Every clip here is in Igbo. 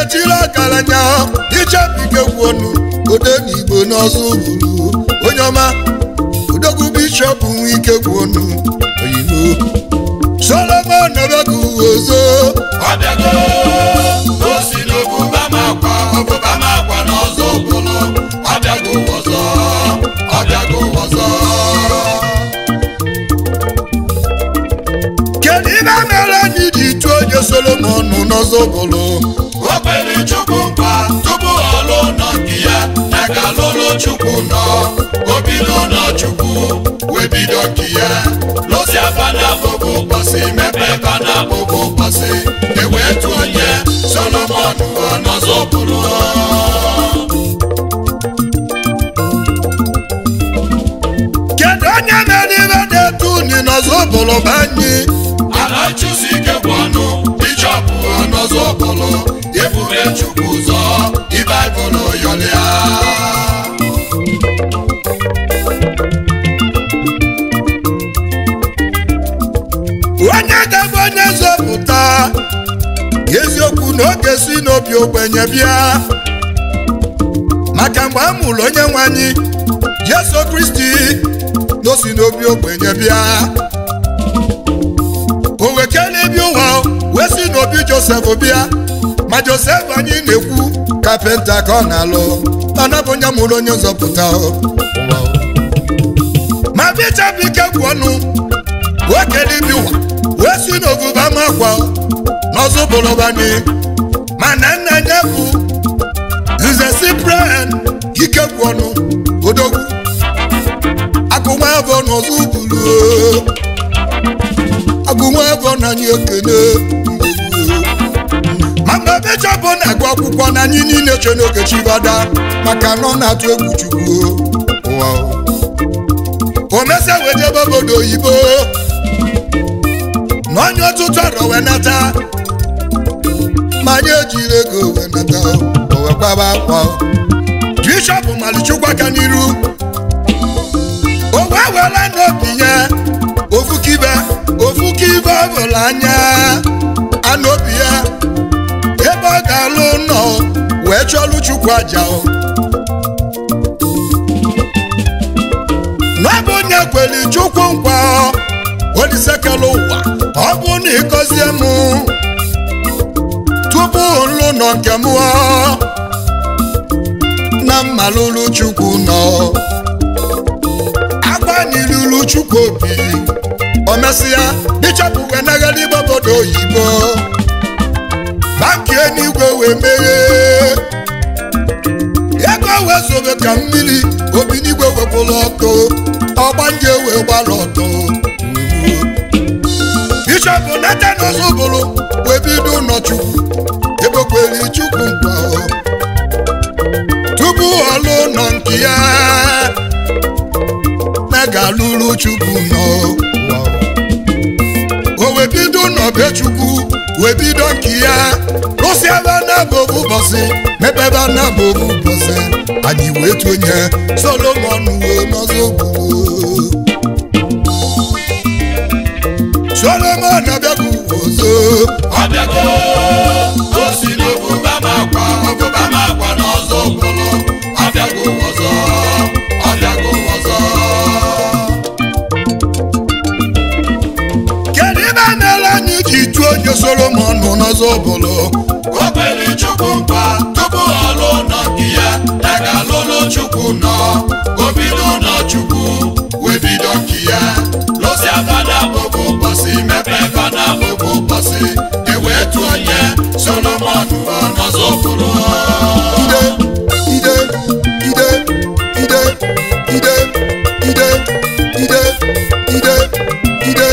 chiri ọgaranya ichebike gwuonu ode n'igbo n'ọzọ bụrụ onye ọma odogwu bishọp nwe ike gwuonu oyibo solomon ebegu ozo ọbịago o si n'obụba m akwa ọbụba m akwa n'ọzọ bụrụ ọbịago ọzọ ọbịago ọzọ kedu ibe mere anyị ji tụọ onye solomon n'ọzọ bụrụ o kwere chukwu nkwa tupu ọ lụọ nọ nke ya ya ga lụlụ chukwu nọ o bido nọ chukwu wee bido nke ya lụsi afa na abụbụ ụbọchị mepe ebe na abụbụ ụbọchị ewee tụọ onye solomon ọnọzọ bụrụ kedu onye mere ibe na-etu uni n'ọzọ bụrụ bụ anyị ala chụsi ike bụ ọnụ bishọpụ ọnọzọ bụrụ ebube chukwu ụzọ ịbaịbụl yọlịa onye ga-abụ onye nzọpụta eziokwu na oge si n'obi ogbenye bịa maka mgbe a mụrụ onye nwe anyị jesu kristi na o si n'obi ogbenye bịa o wekele bi ụwa wee si n'obi josef bịa ma josef anyị na-ekwu kapịnta ka ọ na-alụ ọ nabụ onye mụrụ onye nzọpụta o. ma bichapụ ike gwụ ọnụ nwoke dịbi ụwa wee si n'oguba makwa n'ọzọ bụrụbani mana nna ya bụ nze cyprian ike gwụ ọnụ odogwu agụnwa afọ n'ọzọ bụrụ agụnwa afọ na anyị ekene ma mgbe bishọp na-agụ akwụkwọ na anyị niile che n'oge chibada maka na ọ na-atụ egwu chukwu ụwa o mesia wee jebe obodo oyibo na onye ọtụtụ arọ wee nata ma anyị ejiri ego wee nata o wee kwaba akwa bishọp malichukwu aka n'iru o wee were n'obi ya ofu kibe ofu kibe ọbụla anya anụ obi ya ebe ọ ga-alụ nọ wee chọlụ chukwu aja o n'ọbụ onye kwere chukwu nkwa olisekela ụwa ọ bụ na ịgọzie m tupu nlụ nọ nke m ọ, na mmalụlụ chukwu nọ agbanilulu chukwu obi o mesịa bishọp wee nagara igbe obodo oyibo banki eluigwe wee meghee ego wee zobe ka mmiri obi n'igwe wepụrụ ọkụ ọgbanje wee gbara ọtọ bishọp natan ọzọbụrụ wee bido ụlọchukwu ekpekwere chukwu nkwa tupu ọlụ nọ nke ya na ga-alụrụ chukwu nọ o wee bido n'ọbe chukwu wee bido nke ya rụsi ebe na-abụ ofu ụbọchị mepe ebe na-abụ ofu ụbọchị anyị wee tụnye solomon wee n'ọzọ ogbugbo solomon abịaghị ọzọ ọbịago o si n'obụba m akwa ọbụba m akwa n'ọzọ bụrụ ọbịago ọzọ ọbịago ọzọ kedu ibe mere anyị ji tụọ onye solomon n'ọzọ bụrụ o kwere chukwu nkwa tupu ọ lụọ nọ nke ya ya ga-alụlụ chukwu nọ o bido nọ chukwu wee bido nke ya lụsi aba na abụbụ ụbọchị mepe ebe na abụbụ ụbọchị ewee tụọ onye solomon ọnọzọ bụrụ ide ide ide ide ide ide ide ide ide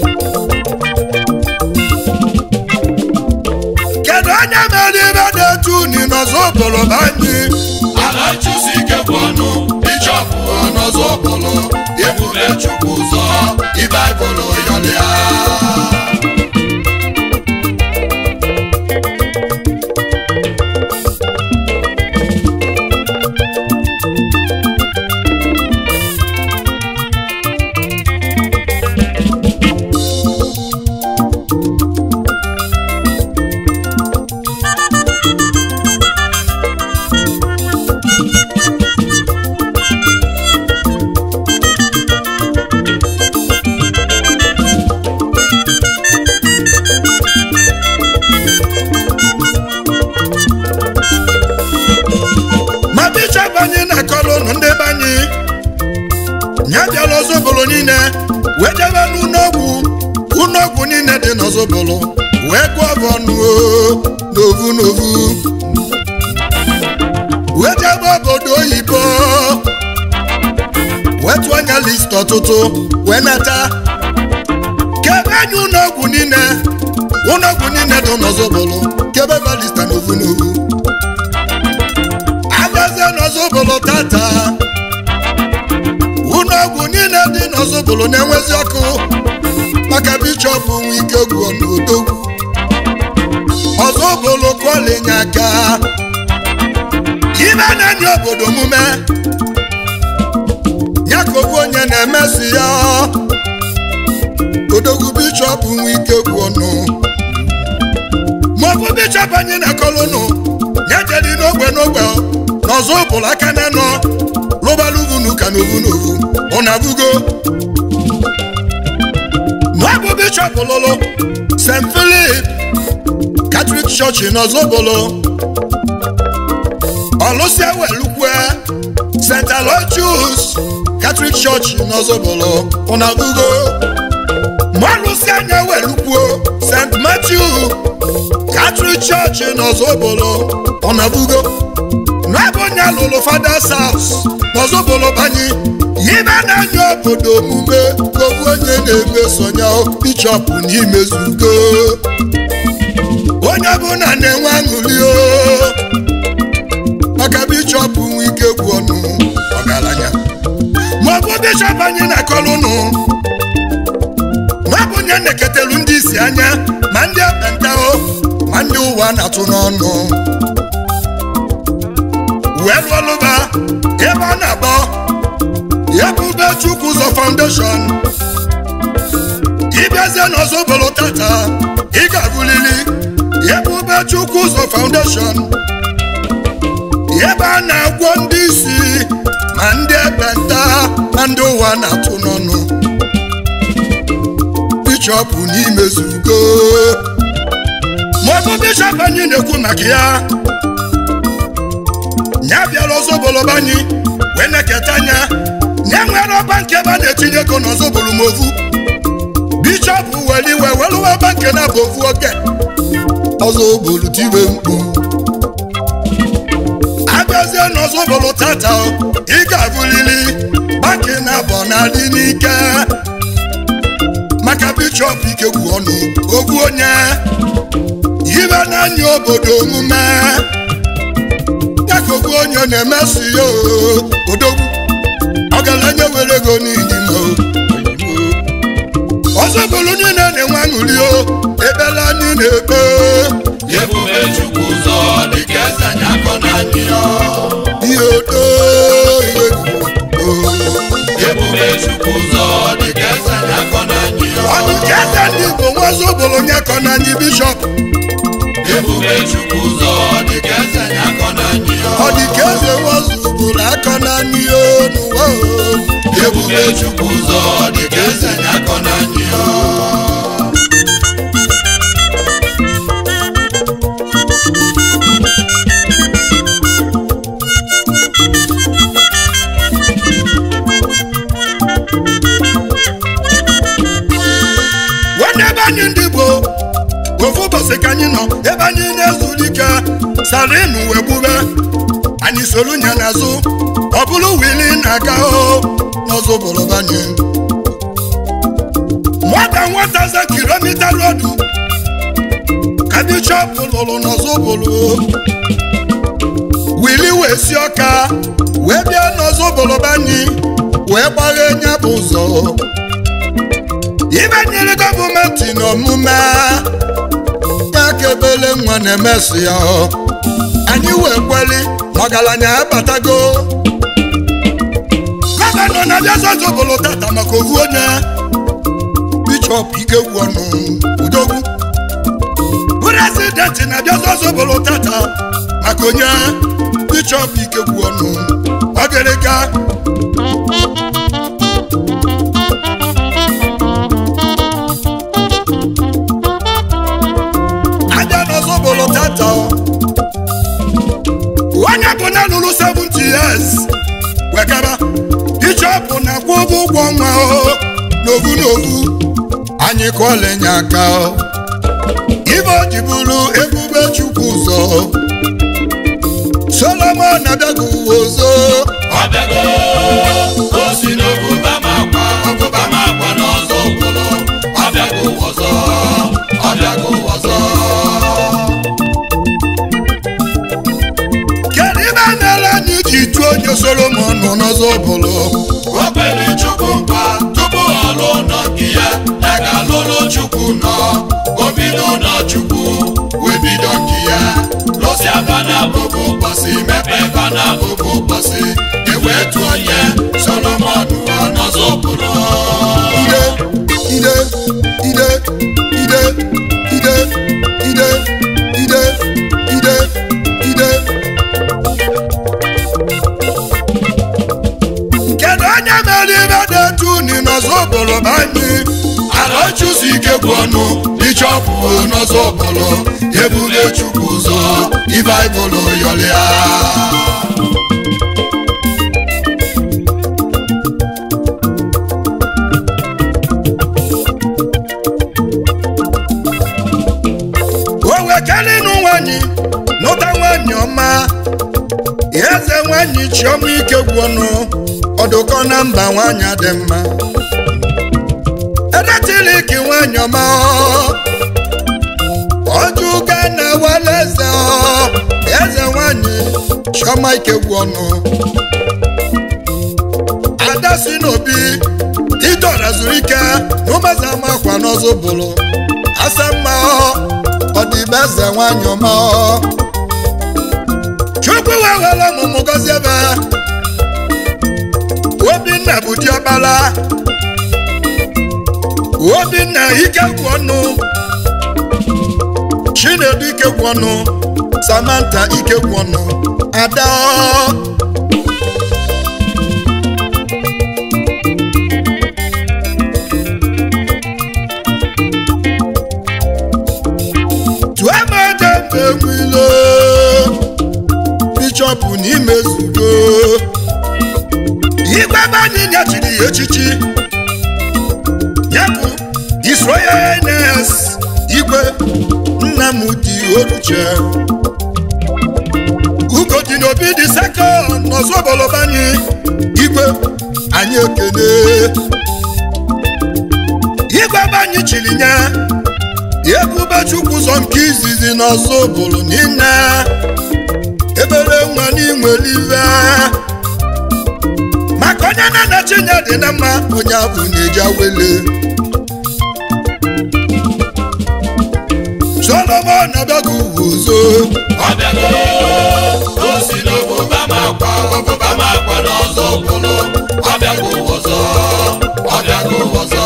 kedu onye mere ibe na-etu uni n'ọzọ bụrụ bụ anyị ala chụsi ike bụ ọnụ bishọp ọnọzọ bụrụ ebube chukwu ụzọ ịbaịbụl yọlịa n'ọzọbụlụ wee gụọ bụ ọnụ o, n'ovu n'ovu wee jebe obodo oyibo wee tụọ anya list ọtụtụ wee nata kebe anya ụlọọgwụ niile ụlọọgwụ niile dị n'ọzọbụlụ kebe balista n'ovu n'ovu abịazie n'ọzọbụlụ tata ụlọọgwụ niile dị n'ọzọbụlụ na-enwezi ọkụ maka bishọp nwe ike gwuo n'odogwu ọzọbụlụ kọlinye aka ibe na-enye obodo omume ya ka ofu onye na-emesi ya odogwu bishọp nwe ike gwuo ọnụ maọbụ bishọp anyị na-akọlụnụ ya jedi n'ogbe n'ogbe n'ọzọ ụbụrụ aka na nọ rụbalụ uvunu ka n'ovu n'ovu ọ na-abụgo n'ọbụ bishọp lụlụ st philip catholic church n'ọzọbụlụ ọlụsịa welukwe st aloysius catholic church n'ọzọbụlụ ọ na-abụgo mọlụsị anya welukwuo st matthew catholic church n'ọzọbụlụ ọnabugo n'ebe onye lụrụ fathers house n'ọzọbụlụ banye yibe na-anya obodo omume gobu onye na-emesonya bishọp n'imezugo onye ọbụla na-enwe aṅụrị o maka bishọp nwe ike gwu ọnụ ọgaranya maọbụ bishọp anyị na-akọrọ ụnụ ma bụ onye na-eketelu ndị isi anya ma ndị ekpenta o ma ndị ụwa na-atụ n'ọnụ wee lụọlụba ebe a na-akpọ ebube chukwu ụzọ foundation ịbịazie n'ọzọbụlụ tata ị ga-abụlili ebube chukwu ụzọ foundation ebe a na-agwọ ndị isi ma ndị ekpenta ma ndị ụwa na-atụ n'ọnụ bishọp n'imezugo maọbụ bishọp anyị na-ekwu maka ya ya bịara ọzọbụlụba anyị wee na-eketa anya ya nwere ọba nke ebe a na-etinye ego n'ọzọbụlụ ma ovu bishọp were iwe weluwe ọba nke na-abụ ovu oge ọzọbụlụ tiwe mkpu abịazie n'ọzọbụlụ tata ị ga-abụlili banki na-abọ na-adị n'ike maka bishọp ikegwu ọnụ ogwu onye ibe na-anya obodo omume ya ka ogwu onye na-emesi ya odogwu ọgaranya were ego n'iji ma ọzọ bụrụ niile na-enwe aṅụrị o ebele anyị na-ekpe ebube chukwu ụzọ dịka eze anyị akọ na anyị ya ihe odo ihe egwu ebube chukwu ụzọ dịka eze anyị akọ na anyị ya ọnụ ka eze ndị igbo nwa ọzọ bụrụ onye kọ na anyị bishọp ebube chukwu ụzọ dịka eze anyị akọ na anyị ya ọ dị ka eze nwa ọzọ bụrụ akọ na anyị o n'ụwa o ebube chukwu ụzọ dịka eze anyị akọ na anyị ya nwanne ebe anyị ndị Igbo ofu ụbọchị ka anyị nọ ebe anyị na-ezuru ike sarinu wee gbube anyị soro nya n'azụ ọ bụrụ wili na-aga o n'ọzọ bụrụba anyị nwata nwata za kilomita rodu ka bishọp lụrụ n'ọzọ bụrụ wili wee si ọka wee bịa n'ọzọ bụrụba anyị wee gbaghe nya bụ ụzọ ibe nyere gọọmenti n'omume ya ka ebele nwa na-emesi ya anyị wee kweli ọgaranya abatago gọvanọ na-abịa zọzọbụlụ tata maka ovu onye bishọp ikegwu ọnụ udogwu prezidenti na-abịa zọzọbụlụ tata maka onye bishọp ikegwu ọnụ ọgịrịga aja n'ọzọbụlụ tata onye bụ na lụrụ 70 years wegara bishọp na-akwụ ụgwọ ụgwọ ọnwa o n'ovu n'ovu anyị kụọla enye aka o ibe o ji bụrụ ebube chukwu ụzọ solomon abịago ụwa ọzọ ọbịago o si n'obuba ma akwa obuba ma akwa n'ọzọ okporo ọbịago ụwa ọzọ ọbịago ụwa ọzọ kedu ibe mere anyị ji tụọ onye solomon nọ n'ọzọ bụrụ o kwere chukwu nkwa tupu ọ lụọ ụlọ nke ya ya ga-alụlụ chukwu nọ o bido ụlọ chukwu wee bido nke ya lụsị aba na abụbụ ụbọchị mepe eba na abụbụ ụbọchị ewee tụọ onye solomon ọ n'ọzọ okporo ide ide ide ide ide ide ide ide ide kedu onye mere ibe dị etu unu n'ọzọ bụrụ bụ anyị ala chụsi ike gwụ ọnụ bishọpụ n'ọzọ okporo ebule chukwu ụzọ ibaibụlụ yọlịa o wekelinu nwanyị nụta nwanyị ọma eze nwanyị chiọma ike gwụ ọnụ ọdụkọ na mba nwanyị dị mma edetiliki nwanyị ọma ọjụga na wala eze ọ, eze nwanyị chiọma ike gwụ ọnụ ada si n'obi idora zuru ike n'ụmụeze amakwa n'ọzọ bụrụ asa mma ọ ọ dị be eze nwanyị ọma ọ. chukwu wee were ọmụmụ gọzie ebe obinna bụ diọkpara obinna ike gwụ ọnụ chinedu ike gwụ ọnụ samantha ike gwụ ọnụ ada ọ. tụọ m ede mgbe nwilo bishọpụ n'ime zudo igwe ebe anyị nyechiri ya echichi ya bụ isroyenes igwe nnamdi oruche ugodi n'obi dị sekọnd n'ọzọbọlọbanyị igwe anyị ekene igwe ebe anyị chiri nye ebube chukwu ụzọ nke izizi n'ọzọ bụrụ niile ebere nwa n'inwere ive maka onye na-anachi nye dị na mma onye abụ na-eji awele solomon abịago uwe ụzọ ọbịago o si n'obuba ma akwa obuba ma akwa n'ọzọ okporo ọbịago ụwa ọzọ ọbịago ụwa ọzọ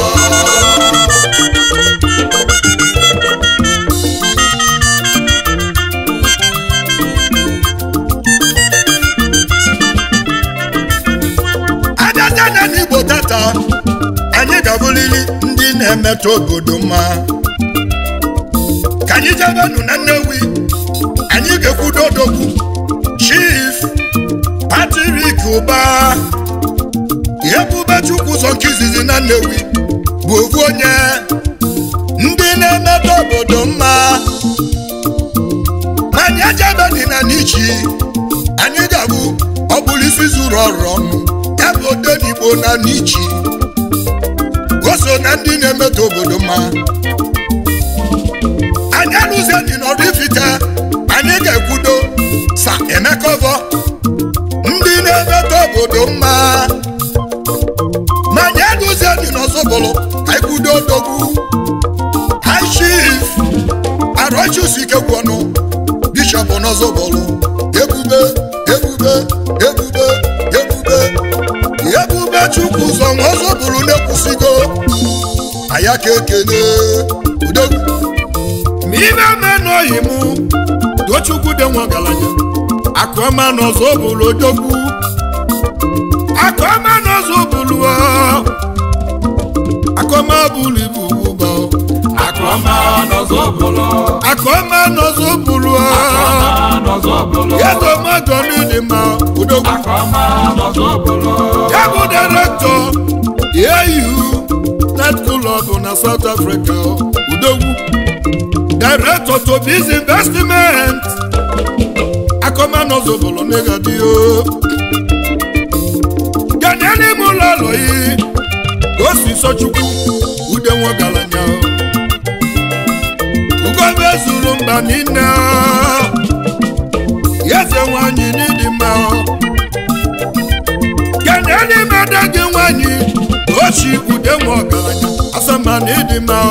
abịazi anya n'igbo tata anyị ga-abụrịrị ndị na-emetụ obodo mma ka anyị jebenu na nnewi anyị ga-ekwudo odogwu chief patrik ụba ebube chukwu ụzọ nke izizi na nnewi bụ ofu onye ndị na-emetụ obodo mma ma anyị ejebeni na n'ichi anyị ga-abụ ọbụrụ isi zuru ọrụ ọnụ ya bụ odenigbo na n'ichi o so na ndị na-emetụ obodo mma anyị alụzieni n'ọrụ ifite anyị ga-ekwudo sa emekọvọ ndị na-emetụ obodo mma ma anyị alụzieni n'ọzọbụlụ anyị kwudo odogwu high chief arọchusike gwọnụ bishọp n'ọzọbụlụ ebube ebube ebube ebube ebube chukwu ụzọ ọzọ bụrụ na-ekwusigo aya ka ekene udogwu ma ibe menọghị m tochukwu dị nwa ọgaranya akụọma n'ọzọ bụrụ odogwu akụọma n'ọzọ bụrụ akụọma bụrụ ibu ụba Akụọma n'ọzọ bụlọ. akụọma n'ọzọ bụrụ Akụọma n'ọzọ bụlọ. ego mmadụ dị mma udogwu Akụọma n'ọzọ bụlọ. ya bụ direktọ au net club na south africa udogwu motobiz investment akọmanọzọbụlụ negadio ganye n'ime ụlọ ụlọ yi osi sọchukwu ude nwogaranya ugobe zuru mba niile eze nwanyị n'ịdị mma ganye n'ime ada gị nwanyị ochi ude nwa ọgaranya asama na ịdị mma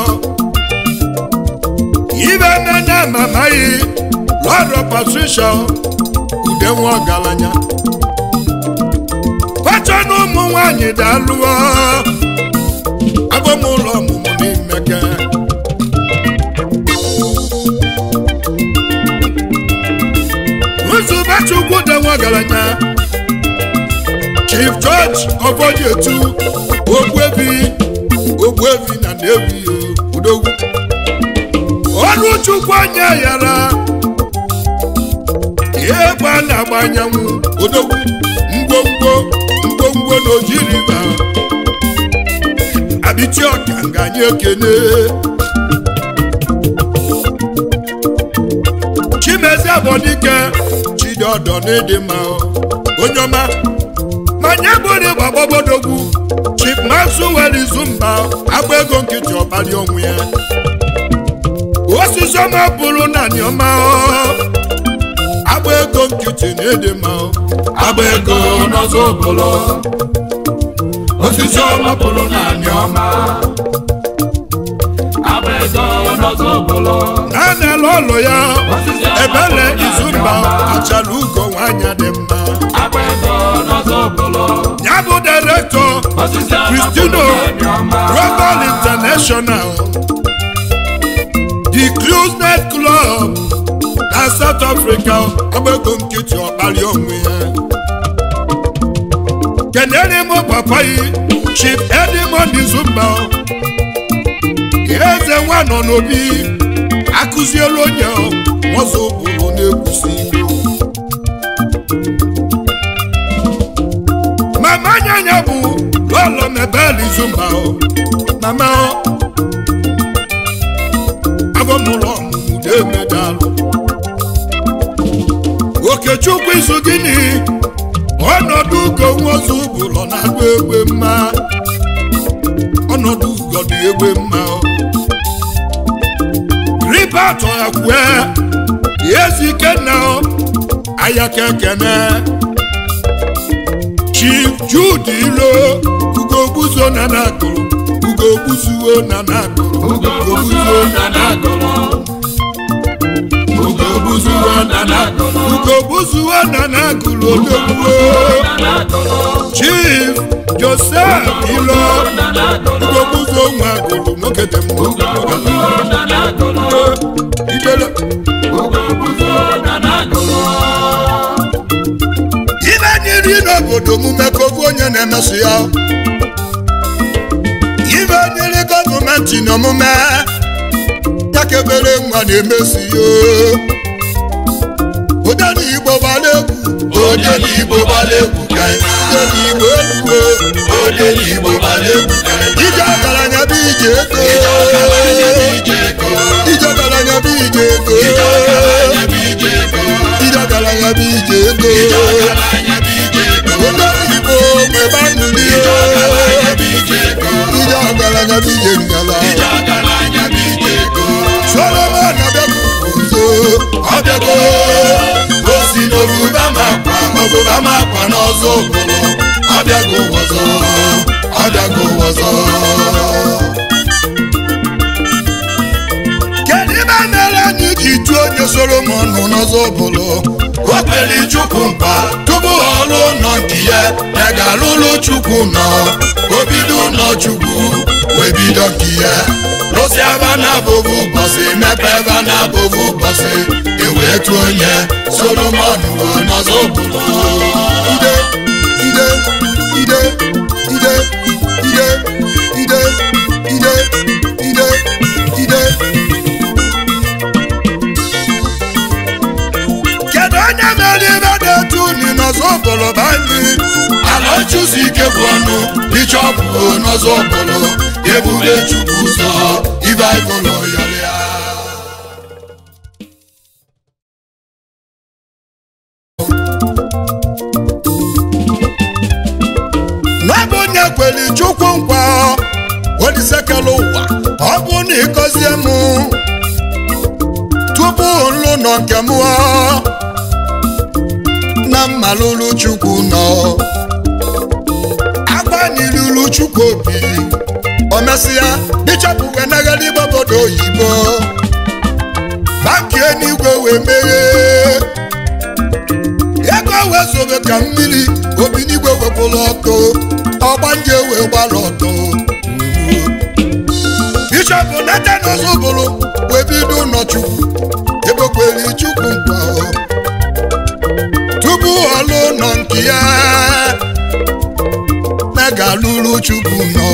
ibe mene mamaghị lọrọ patricia ude nwa ọgaranya pacha na ụmụ nwanyị dalụọ abụmụlọ ọmụmụ n'imeke nzubachukwu dị nwa ọgaranya chief george ọbọdietu ogbuebi ogbuebi na nnewi udogwu ọrụ chukwu anya yara ihe gba na-agba anyanwụ odogwu ngwongwo ngwongwo na ojiriba abịchi ọka nga anyị ekene chimezi abọdike chidiọdọ n'ịdị mma onye ọma manye bụrụ gbagbabodogwu chief maxwell izumba agba ego nkịtị ọkpali onwe ya osisi ọma bụrụ naanị ọma agba ego nkịtị na ịdị mma agba ego n'ọzọ obolo osisi ọma bụrụ naanị ọma agba ego n'ọzọ obolo na-anala ụlọ ya ebele izumba achara ugo nwanyị dị mma agba ego n'ọzọ obolo ya bụ direktọ osisi ọma Cristino bụrụ naanị ọma Global International The Cruise Night Club na South Africa agbego nkịtị ọkpali onwe ya kenere m papa yi Chief Edmond Izumba eze nwa nọ n'obi akụziela onye nwọzọ ụbụrụ na-ekwusi mama nyanya bụ lọlọ mebel Izumba mama abọmụlọ ọmụmụ na-emedalụ okechukwu izu gịnị ọnọdụ ugo nwozu bụlọ na-agba egbe mma ọnọdụ ugo dị egbe mma ribatọ ya kwue ezi ikenna ayaka ekene chief jude ilo ugo gbuzo na na-agụrụ ugo gbuzuo na na-agụrụ ugo gbuzuo na na-agụlọ ugo gbuzuo na na-agụlọ ugo gbuzuo na na-agụrụ odogbuo na na-agụlọ chief joseph ilo na na-agụlọ ugo gbuzuo nwa agụrụ nwoke dị mma ugo gbuzuo na na-agụlọ idele ugo gbuzuo na na-agụlọ ibe nyiri n'obodo omume ka ofu onye na-emeso ya ibe nyiri gọọmenti n'omume ya ka ebere nwa na-emesi ya ụdana igbo gbara egwu Ode n'Igbo gbara egwu ka anyị ụdana igbo egwu Ode n'Igbo gbara egwu ka anyị ije ọgaranya bụ ije ego Ọgaranya bụ ije ego ije ọgaranya bụ ije ego Ọgaranya bụ ije ego ije ọgaranya bụ ije ego Ọgaranya bụ ije ego ụdana igbo nwebe nnụnụ Ọgaranya bụ ije ego ije ọgaranya bụ ije ngala Ọgaranya bụ ije ego solomon abịago nso Ọbịago o si n'obuba ma akwa obuba ma akwa n'ọzọ obodo Ọbịago wọzọ Ọbịago wọzọ kedu ibe mere anyị ji jụọ onye solomon nọ n'ọzọ bụlụ o kpere chukwu mkpa tupu ọ lụọ ụlọ nke ya ya ga-alụlụ chukwu nọ o bido ụlọ chukwu wee bido nke ya lụsị aba na abụbụ ụbọchị mepe ebe na abụbụ ụbọchị ewee tụọ onye solomon wee n'ọzọ obodo ide ide ide ide ide ide ide ide ide kedu onye mere ibe dị etu unu n'ọzọ bụlụ banyị ala chụsi ike bụ ọnụ bishọpụ n'ọzọ obodo ebube chukwu ụzọ ibe anyị n'ụlọ nke mụọ na mmalụlụ chukwu nọ agbanilulu chukwu obi o mesịa bishọp wee nagara igbe obodo oyibo banki enigwe wee meghee ego wee zobe ka mmiri obi n'igwe wepụrụ ọkụ ọgbanje wee gbara ọtọ bishọp natan ọzọbụrụ wee bido ụlọchukwu ekpekwere chukwu nkwa tupu ọlụ nọ nke ya na ga-alụrụ chukwu nọ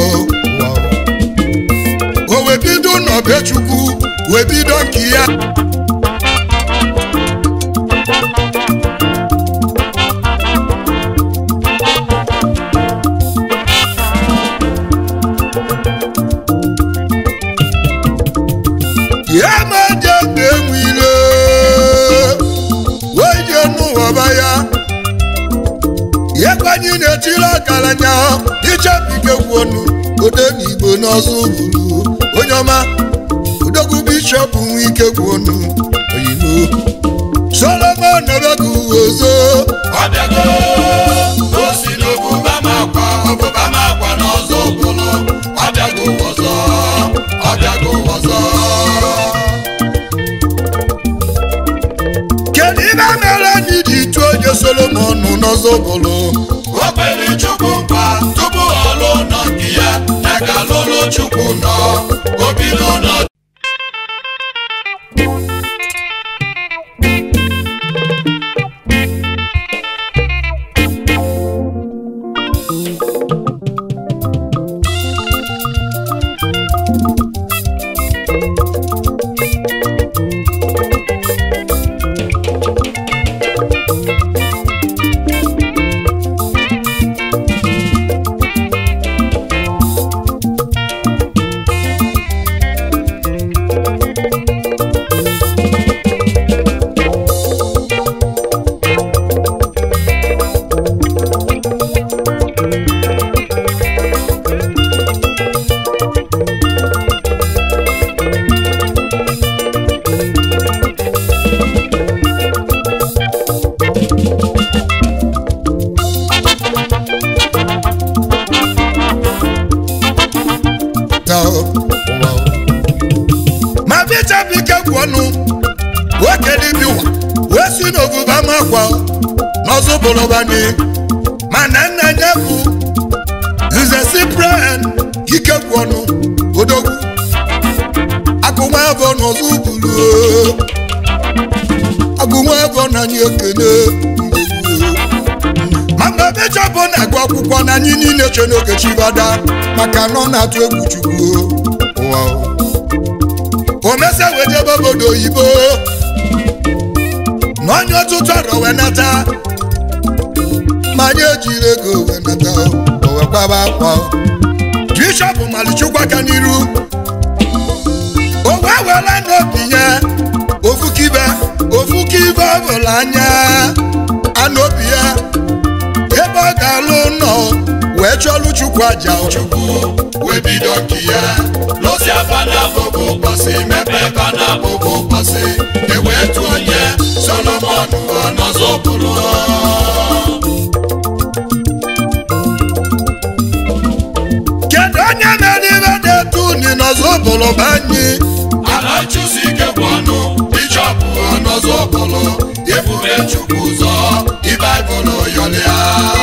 o wee bido n'ọbịa chukwu wee bido nke ya ya ma je na-enwe ile wee je n'ụwaba ya ya kwanye na-etiri ọgaranya ichebike kwuonu ode n'igbo n'ọzọ buru onye ọma odogwu bishọp nwe ike kwuonu oyibo solomon nọbegu ozo ọbịago o si n'obụba m akwa ọbụba m akwa n'ọzọ ụbụlụ ọbịago ọzọ ọbịago ọzọ kedu ibe mere anyị ji tụọ onye solomon n'ọzọ bụrụ o kwere chukwu nkwa tupu ọ lụọ nọ nke ya ya ka lụlụ chukwu nọ o bido nọ na ụwa ma bishọp ike kwụ ọnụ nwoke dịbi ụwa wee si n'oguba makwa n'ọzọ bụlọbani mana nna ya bụ nze cyprian ike kwụ ọnụ odogwu agụnwa afọ n'ọzọ bulu agụnwa afọ na anyị ekene ma mgbe bishọp na-agụ akwụkwọ na anyị niile che n'oge chibada maka na ọ na-atụ egwu chukwu ụwa o mesa wee jebe obodo oyibo na onye ọtụtụ arọ wee nata ma anyị ejiri ego wee nata o wee kwaba akwa bishọp malichukwu aka n'iru o wee were n'obi ya ofu kibe ofu kibe ọ bụla anya anụ obi ya ebe ọ ga-alụ nọ wee chọlụ chukwu aja chukwu wee bido nke ya lụsi afa na abụbụ ụbọchị mepe ebe na abụbụ ụbọchị ewee tụ onye solomon ọnọzọ bụrụ kedu onye mere ibe na-etu uni n'ọzọ ụbụrụ bụ anyị ala chụsi ike bụ ọnụ bishọp ọnọzọ bụrụ ebube chukwu ụzọ ibaibụl yọlịa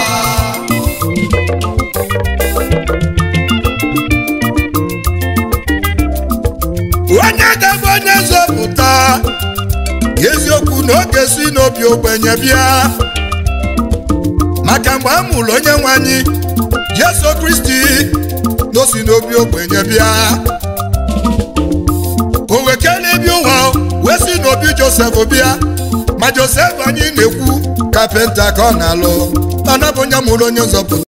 onye ga-abụ onye nzọpụta eziokwu na oge si n'obi ogbenye bịa maka mgbe a mụrụ onye nwe anyị jesu kristi na o si n'obi ogbenye bịa o wekere bi ụwa wee si n'obi josef bịa ma josef anyị na-ekwu kapịnta ka ọ na-alụ mana bụ onye mụrụ onye nzọpụta